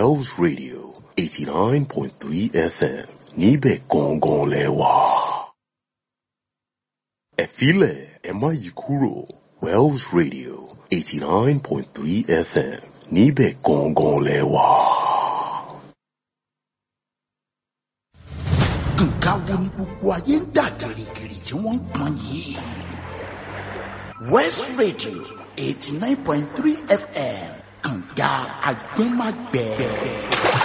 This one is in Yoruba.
Wells Radio eighty nine point three FM níbẹ̀ gangan lẹ wà. ẹ filẹ̀ ẹ má yí kúrò Wells Radio eighty nine point three FM níbẹ̀ gangan lẹ wà. nǹkan wo ni gbogbo ayé ń dà gìrìgìrì tí wọ́n ń pọn yìí. West Radio eighty nine point three FM kànga agbẹ́magbẹ́.